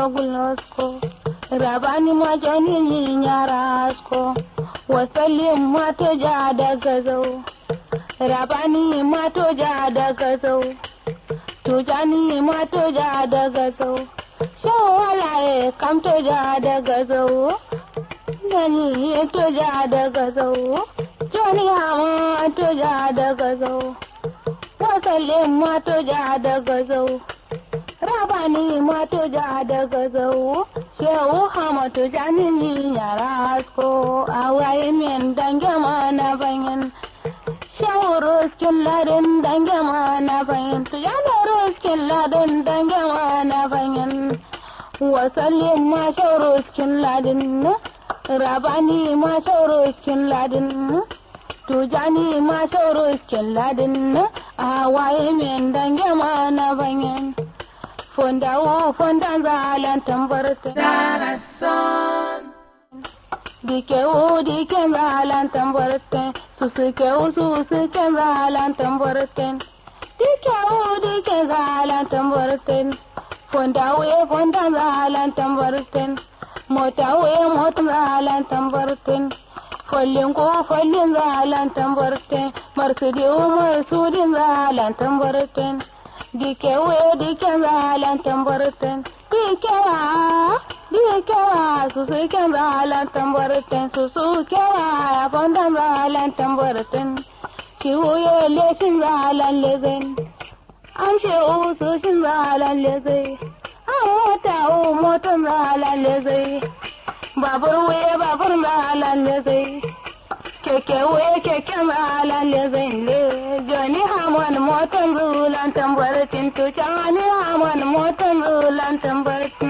gulnosko rabani ma jani ni nyarasko wasallim ma to ja daga zau rabani ma to ja daga zau tujani ma to ja daga zau shawalaye kam to ja daga zau Dani to ja daga zau jani ma to ja daga zau wasallin ma to ja daga zau rabani ma to ja daga zau shehu hamatu janini yara asko awaye min dange ma na banyan shehu ruskin ladin dange ma na banyan tu jana ruskin ladin dange ma na banyan wasallin ma shehu ruskin ladin rabani ma shehu ruskin ladin tujani ma shehu ruskin ladin awaye min dange ma na banyan fondawo fondan zalan tambarta Darason. dikewo diken zalan tambarta susukewo susuken zalan tambarta dikewo diken zalan tambarta fondawo fondan zalan tambarta motawo motan zalan tambarta follin ko follin zalan tambarta marsudiwo marsudin zalan tambarta dikewe dike zalan tambarten dikewa dikewa susu ke zalan tambarten susu kewa fondan zalan tambarten kiwuye leshin zalan lezen an ce usu shin zalan leze an mota u motan zalan leze babur wuye babur zalan leze keke wuye keke zalan leze le joni hamon motan zulan tambaratin to joni hamon motan zulan tambaratin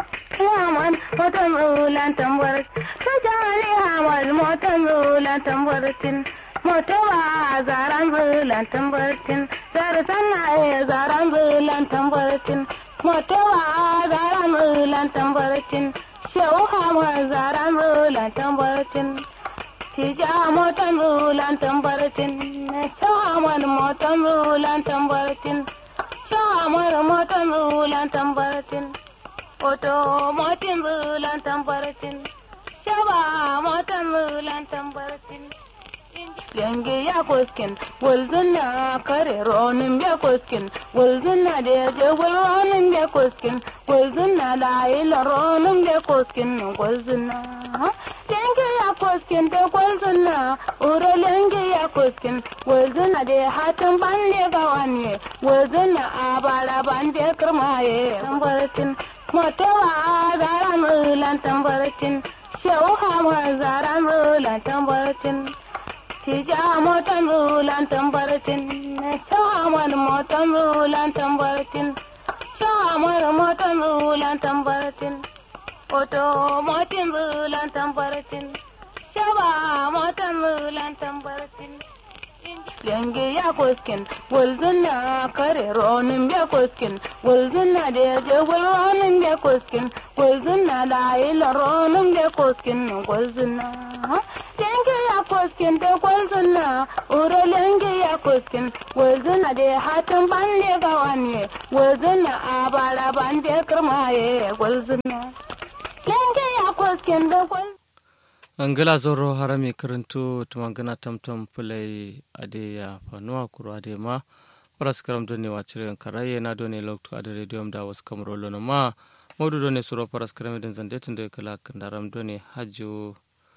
hamon motan zulan tambaratin to joni hamon motan zulan tambaratin moto ba zaran zulan tambaratin zar sanna e zaran zulan tambaratin moto ba zaran zulan tambaratin shehu hamon zaran zulan tambaratin Tija motan bulan tambaratin, shahamar motan bulan tambaratin, shahamar motan bulan tambaratin, oto motin bulan tambaratin, shaba motan bulan tambaratin. Lenge ya koskin, wulzun na kare ronin ya koskin, wulzun na da ya je ronin ya koskin, wulzun na layi la ronin ya koskin, wulzun na. Lenge ya koskin da wulzun na, uro lenge ya koskin, wulzun na da hatin bande ga wani, wulzun na a bara bande kirmaye, tambaratin, motowa zara mulan tambaratin, shehu hama zara mulan tambaratin. Tija motan bulan tambaratin, shahamar motan bulan tambaratin, shahamar motan bulan tambaratin, oto motin bulan tambaratin, shaba motan bulan tambaratin. Lenge ya koskin, wulzun na kare ronin ya koskin, wulzun na da ya je ronin ya koskin, wulzun na layi la ronin ya koskin, wulzun na. Lenge ya koskin da wulzun na, uro lenge ya koskin, wulzun na da hatin bande ga wani, wulzun na a bara bande kirmaye, wulzun na. Lenge ya koskin da wulzun angila zoro harami karantu tumangana tamtam pulai ade ya fanuwa kuro ade ma paras karam doni wacire karaye na doni lokto ade radio da was kamro lono ma modu doni suro paras karam den zande tunde kala kandaram doni haju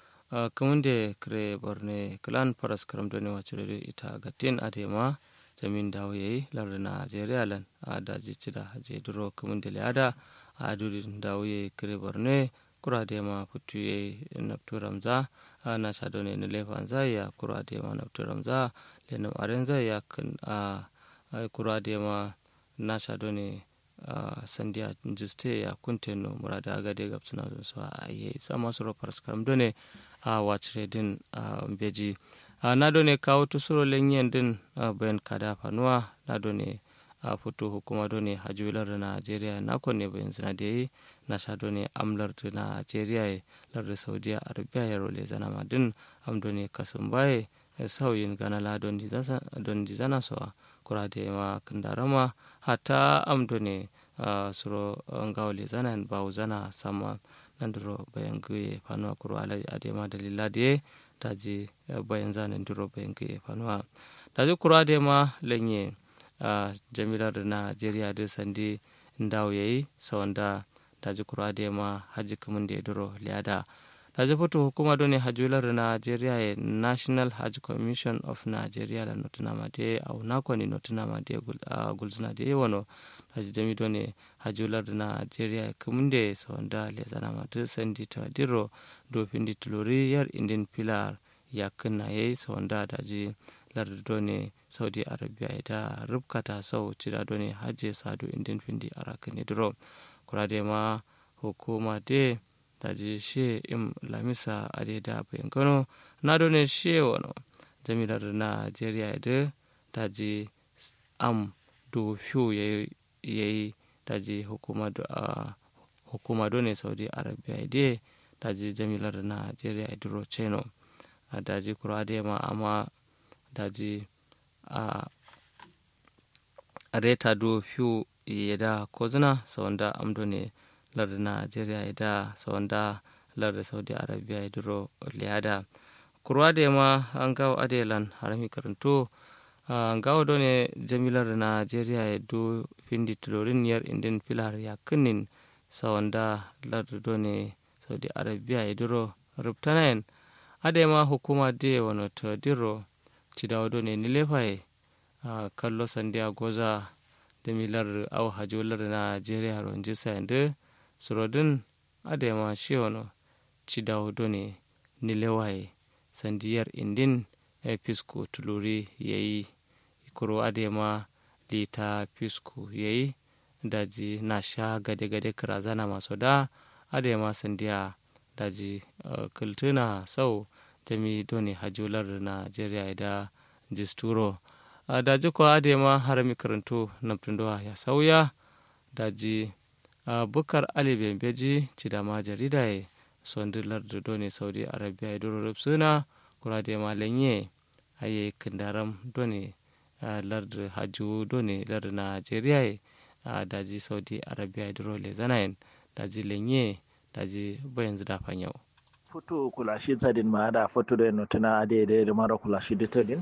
kamunde kre borne klan paras karam doni wacire ita gatin ade ma jamin dawo yayi larda Najeriya lan a daji cida haje duro kamunde liada a dudin dawo yayi kre borne kurade ma putuye nafturamza na sadone ne lefanza ya kurade ma nafturamza lenum arenza ya kan a kurade ma na sadone sandiya jiste ya kunteno murada agade gapsuna zun so a ye sama suro paraskaram done a wacire din beji na done kawo tusuro lenyen din bayan kada fanuwa na done a fito hukuma done hajular da najeriya na ne bayan zina da yi na sha done amlar da najeriya lar da saudiya arabiya ya role zana madin am done kasun baye sauyin ganala don dizana so kura da ma kandarama hata am done suro ngawo le zana en bawo zana sama nandiro bayan guye fanuwa kuro ala adema dalila de daji bayan zana ndiro bayan guye fanuwa daji kuro adema lenye jamila da najeriya da sandi ndawo yayi sawanda daji kuro adema haji kamun da duro liada daji foto hukuma doni hajular nigeria e national hajj commission of nigeria la notinama de au nakoni notinama de gulzina de wano daji jami doni hajular nigeria kumunde sonda lezanama de sendi ta diro do pindi tulori yar indin pilar yakna yayi sonda daji lar doni saudi arabia ita rubkata sau cida doni hajje sadu indin pindi arakani diro kurade ma hukuma de taji she im lamisa ade da bayan kano na done she wano jamilar nigeria da taji am do fiyo ya yi taji hukuma da hukuma done saudi arabia de taji jamilar nigeria duro cheno daji kura da ma amma daji a reta do fiyo ya da kozuna sawanda amdo ne larda nigeria da sawanda larda saudi arabia ya duro liyada kurwa da ma an gawo adelan harami karanto an gawo do ne jamilar nigeria ya do findi tulorin yar indin filar ya kinin sawanda larda do ne saudi arabia ya duro rubtanayen ade ma hukuma de wano ta diro cidawo do ne nilefaye kallo sandiya goza jamilar au hajolar nigeria ronji sayande surodin adema shiwono cidawo done nilewaye sandiyar indin e pisku tuluri yayi kuro adema lita pisku yayi daji na sha gade-gade kirazana masu da adema sandiya daji uh, kultuna sau jami done hajular nigeria da jisturo uh, daji ko adema harami karanto namtundowa ya sauya daji Uh, bukar ali bembeji cidama jarida ye sondi lardu doni saudi arabia e duro suna kurade ma lenye aye kindaram doni uh, lardu haju doni lardu nigeria ye uh, daji saudi arabia e duro le zanayen daji lenye daji bayan zida fanyau foto kulashi tsadin ma da foto da notuna ade da mara kulashi da tadin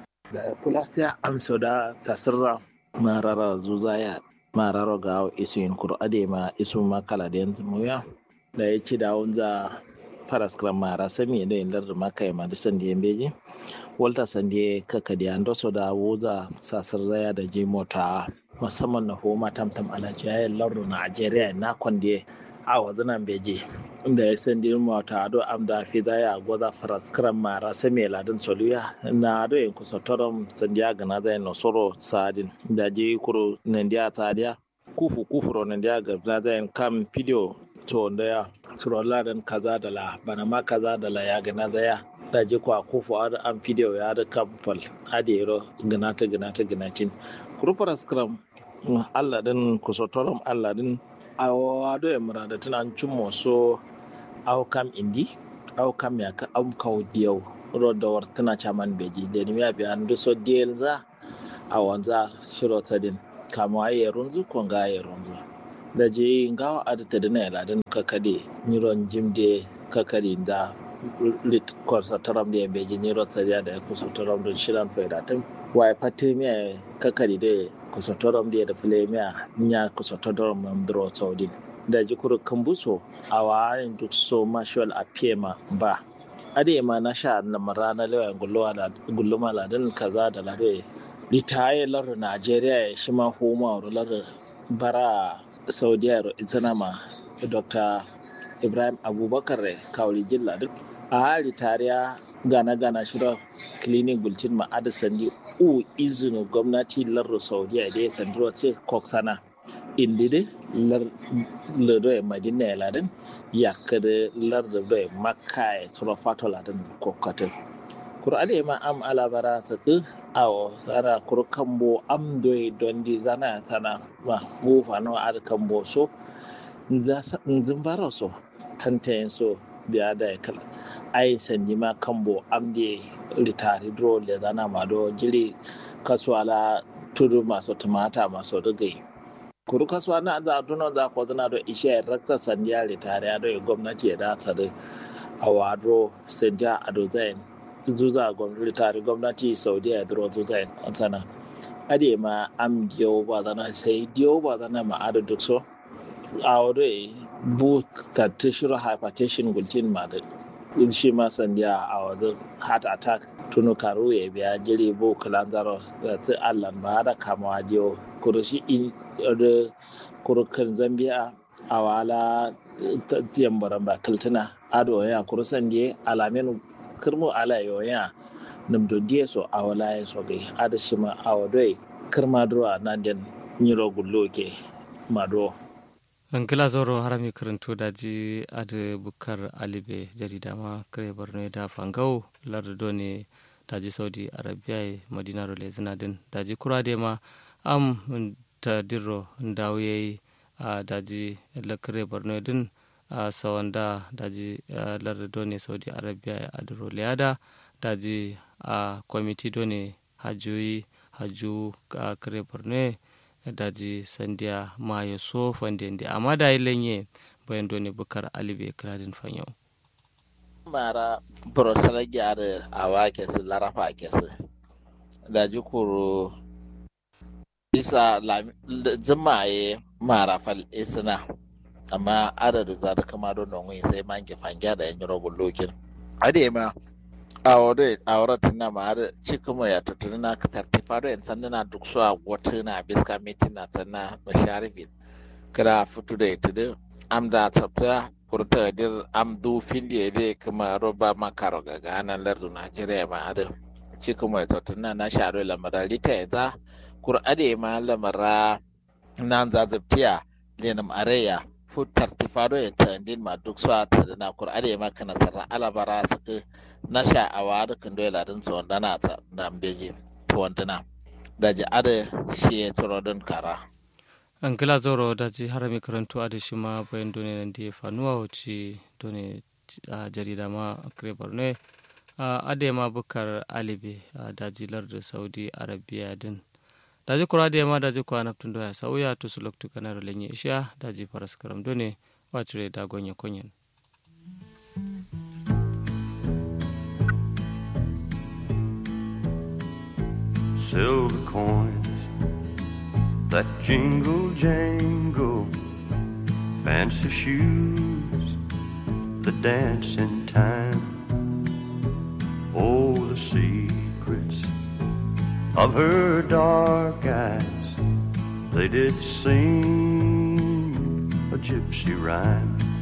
da kulasiya amso da tasirra marara zuzaya mararo ga isu in kuro ade ma isu ma kala da yanzu muya da ya ci da wanza faras kran mara sami da yin lar maka ma da sandi yan beji walta sandi kaka da ando so da wuza sasar zaya da ji mota musamman na homa tamtam alaji ya lardu na Najeriya na kwande a wazanan beji inda ya sandi mota ado amda fi zaya goza faras kran mara sami ladin soluya na ado yin kusa torom sandiya gana zai no soro sadin da ji kuro nandiya sadiya kufu kufuro nandiya ga zai kam video to da ya suro ladan kaza da la bana ma kaza da la ya gana zaya da ji kwa kufu ado an video ya da kamfal ade yaro gana ta gana ta gana tin kuro faras kran Allah din kusa torom Allah din awa do ya murada tunan cimmo so aw kam indi aw kam ya ka am kaw diyaw ro da war tana chaman beji de ni ya bi andu so diel za awanza shiro tadin kama aye runzu ko nga aye runzu da je ngawa adata da na ladin kakade niron jimde kakade da lit korsa taram da beji niro tsariya da kusa taram da shiran faida tun wai fatte miya kakade da kusa taram da da fule miya nya kusa taram mamdro saudin da jikuru kambuso a warin duk so mashwal a pema ba ade ma na sha na marana lewa gulluma ladan kaza da lade litaye lar Najeriya ya shi ma homa lar bara Saudiya ro izana ma Dr. Ibrahim Abubakar kawli jilla duk a hali tariya gana gana shira clinic bulletin ma sandi u izinu gwamnati lar Saudiya da ya sandiro ce koksana indide lardo e madina e laden yakkade lardo do e makka e soro fato laden kokkotel kuro ade ma am alabara saka awo sana kuro kambo am do e dondi zana sana ma mufa no ad kambo so nzimbaro so tantayen so biya da e kala ai sanji ma kambo am de ritari dro le zana ma do jili kasuwala tudu masu tumata masu rigai kuru kasuwa na za duno za ko zana do ishe rakta sandiya ritare do gwamnati ya da tsare a wado sandiya a do zain zuza gwamnati tare gwamnati saudiya ya duro zuza an sana ade ma am diyo ba zana sai diyo ba zana ma ado duk so a wado bu ta tishiro hypertension gulcin ma da shi ma sandiya a wado heart attack tunu karu ya biya jiri bu kalanzaro da ta allan ba da kamawa diyo kurushi in da kurukan zambia a wala tiyan baramba kaltuna ado ya kurusan die alamen kirmu ala yoya num do die so a wala ya so gai ada shima a wadoi kirma duro na den nyiro gullo ke mado an kila zoro harami karanto daji adi bukar alibe jarida ma kare borno da fangau lardo ne daji saudi arabia madina role zinadin daji kurade ma am ta dirro ndaw yeyi a daji lakare borno din a sawanda daji lardo done saudi arabia a diro liyada daji a kwamiti done hajjoyi hajju a kare borno daji sandiya mayo so fande ndi amma da lenye bayan done bukar alibe kradin fanyo mara borosala gyara a wake su larafa ke su daji kuro isa zimaye mara fal isina amma adadin za ta kama don nonwe sai man ki fangya da yan robin lokin ade ma a wade a wurata na ma har cikin ya tuttuni na tartifa da yan sanda na duk su a wata na biska mitin na tsanna basharifin kada fito da ita da am da tsafta kurta dir am du findi ede kuma roba makaro ga ganan lardu najeriya ma har cikin mai tuttuni na sharo lamara lita ya za kur'ade ma lamara nan zazabtiya lenum areya fu tartifado e tandin ma duk so ta na kur'ade ma kana sarra alabara suka na sha awa da kan dola din so dana ta da beji to wandana da ji ade shi ya turo don kara an kila zoro da ji harami karantu a da shi ma bayan dole nan da ya fanuwa wuce dole a jarida ma kare borno a adema bukar alibe a dajilar da saudi arabia din daji kura da yamma daji kwa naftun doya sauya to su loktu kanar lenye isha daji faras karam done wacire da gonye konyen silver coins that jingle jangle, fancy shoes that dance in time. Oh, the secrets of her dark eyes, they did sing a gypsy rhyme.